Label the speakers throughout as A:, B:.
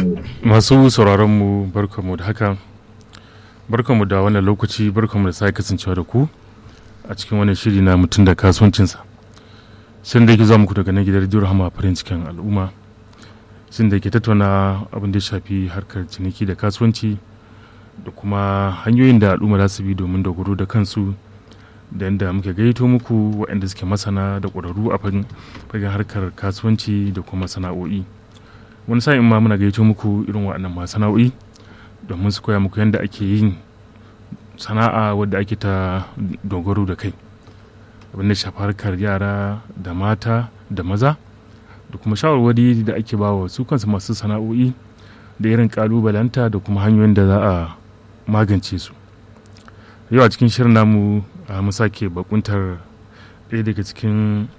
A: masu sauraronmu barkanmu da haka barkanmu da wannan lokaci barkanmu da sake kasancewa da ku a cikin wannan shiri na mutum da kasuwancinsa shin da yake zuwa muku daga nan gidan rediyo rahama farin cikin al'umma shin da ke tattauna abin da ya shafi harkar ciniki da kasuwanci da kuma hanyoyin da al'umma za su bi domin dogaro da kansu da yadda muke gaito muku waɗanda suke masana da ƙwararru a fagen harkar kasuwanci da kuma sana'o'i wani sa'in ma muna gaito muku irin waɗannan masana'o'i domin su koya muku yadda ake yin sana'a wadda ake ta dogaro da kai abinda shafi harkar yara da mata da maza da kuma shawarwari da ake ba wa su kansu masu sana'o'i da irin kalubalanta da kuma hanyoyin da za a magance su yau a cikin shirin namu mu sake bakuntar ɗaya daga cikin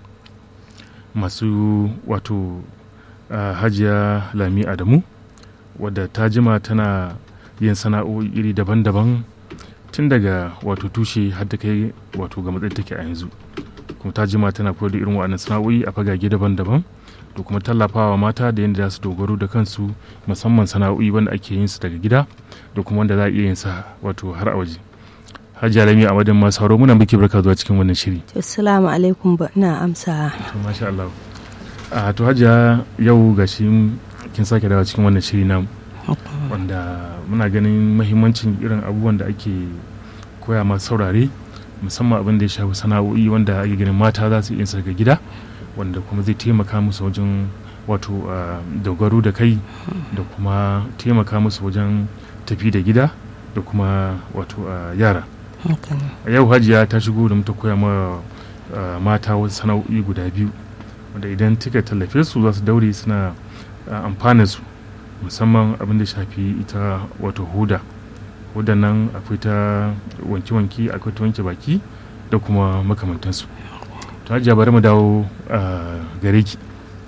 A: masu wato hajiya lami adamu wadda ta jima tana yin sana'o'i iri daban-daban tun daga wato tushe har ta kai wato ga matsayin take a yanzu kuma ta jima tana koyar da irin waɗannan sana'o'i a fagage daban-daban da kuma tallafawa mata da yadda za su dogaro da kansu musamman sana'o'i wanda ake yin su daga gida da kuma wanda za a iya yin sa wato har a waje Hajiya Lami a madin masu sauro muna muke barka zuwa cikin wannan shiri.
B: Assalamu alaikum ba ina amsa.
A: To masha Allah. A to Hajiya yau gashi kin sake dawo cikin wannan shiri namu. Wanda muna ganin mahimmancin irin abubuwan da ake koya masu saurare musamman abin da ya shafi sana'o'i wanda ake ganin mata za su iya daga gida wanda kuma zai taimaka musu wajen wato dogaro da kai da kuma taimaka musu wajen tafi da gida da kuma wato yara. a yau hajiya ta shigo da ta koya ma mata wasu sana'o'i guda biyu wanda idan kika tallafe su za su daure suna amfana su musamman abin da shafi ita wato huda huda nan akwai ta wanke-wanke akwai ta wanke baki da kuma makamantansu to hajiya bari mu dawo gare ki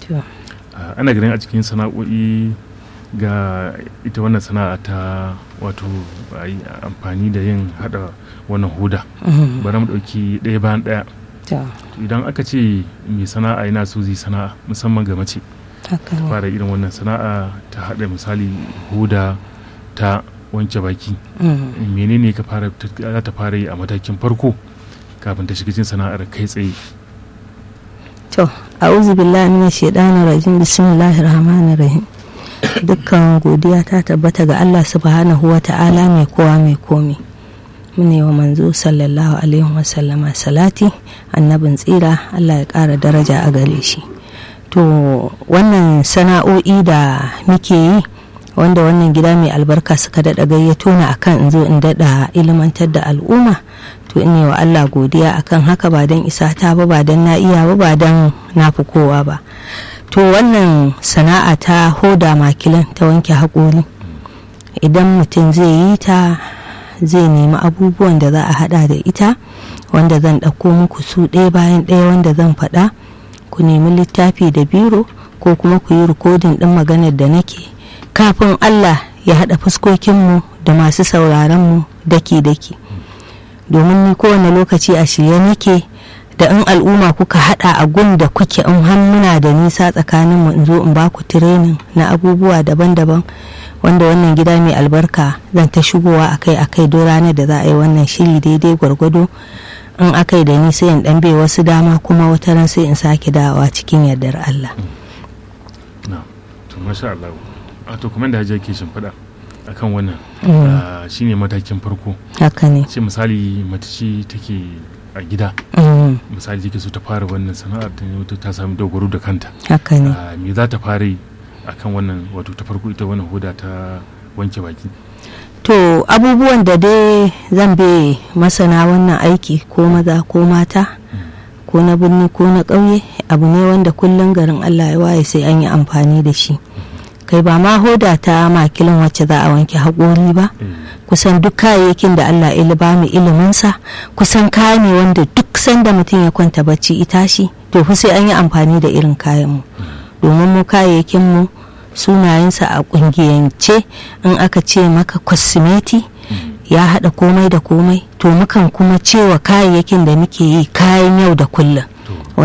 A: ana ganin a cikin sana'o'i ga ita wannan sana'a ta wato amfani da yin hada wannan huda bari mu dauki ɗaya bayan ɗaya idan aka ce mai sana'a yana so zai sana'a musamman ga mace fara irin wannan sana'a ta hada misali huda ta wanke baki menene ka fara za ta fara yi a matakin farko kafin ta shiga cikin sana'ar kai tsaye
B: to a'udhu billahi minash shaitanir rajim bismillahir rahmanir rahim dukkan godiya ta tabbata ga Allah subhanahu wa ta'ala mai kowa mai komi mune wa manzo sallallahu alaihi wasallama salati annabin tsira Allah ya ƙara daraja a gare shi to wannan sana'o'i da muke yi wanda wannan gida mai albarka suka daɗa gayyato na akan in zo in daɗa ilimantar da al'umma to ne wa Allah godiya akan haka ba don isa ta ba ba don na iya ba ba don na fi kowa ba to wannan sana'a ta hoda makilan ta wanke haƙori idan mutum zai yi ta zai nemi abubuwan da za a hada da ita wanda zan ɗauko muku su ɗaya bayan ɗaya wanda zan faɗa ku nemi littafi da biro ko kuma ku yi rikodin ɗin maganar da nake kafin allah ya haɗa fuskokinmu da masu sauraronmu daki-daki domin ni kowane lokaci a shirye nake da in al'umma kuka hada a gun da kuke in har muna da nisa tsakanin mu in zo in ba ku tirenin na abubuwa daban-daban wanda wannan gida mai albarka zan ta shigowa akai akai don ranar da za a yi wannan shiri daidai gwargwado in akai da ni sai in dan bai wasu dama kuma wata ran sai in sake dawowa cikin yardar Allah.
A: to masha Allah a to kuma da hajiya ke shimfiɗa akan wannan shine matakin farko
B: haka ne
A: ce misali mace ce take a gida misali take so ta fara wannan sana'ar ta ta samu dogaro da kanta
B: haka ne
A: me za ta fara yi akan wannan wato ta farko ita wannan hoda ta wanke baki
B: to abubuwan da dai zan be masana wannan aiki ko maza ko mata ko na birni ko na ƙauye abu ne wanda kullum garin allah ya waye sai an yi amfani da shi kai ba ma hoda ta makilin wacce za a wanke haƙori ba kusan duk kayayyakin da Allah ya ba mu iliminsa kusan kaya ne wanda duk sanda mutum ya kwanta bacci ita shi to fa sai an yi amfani da irin kayan mu domin mu kayayyakin mu sunayensa a kungiyance in aka ce maka kwasimeti ya haɗa komai da komai to mukan kuma cewa kayayyakin da muke yi kayan yau da kullum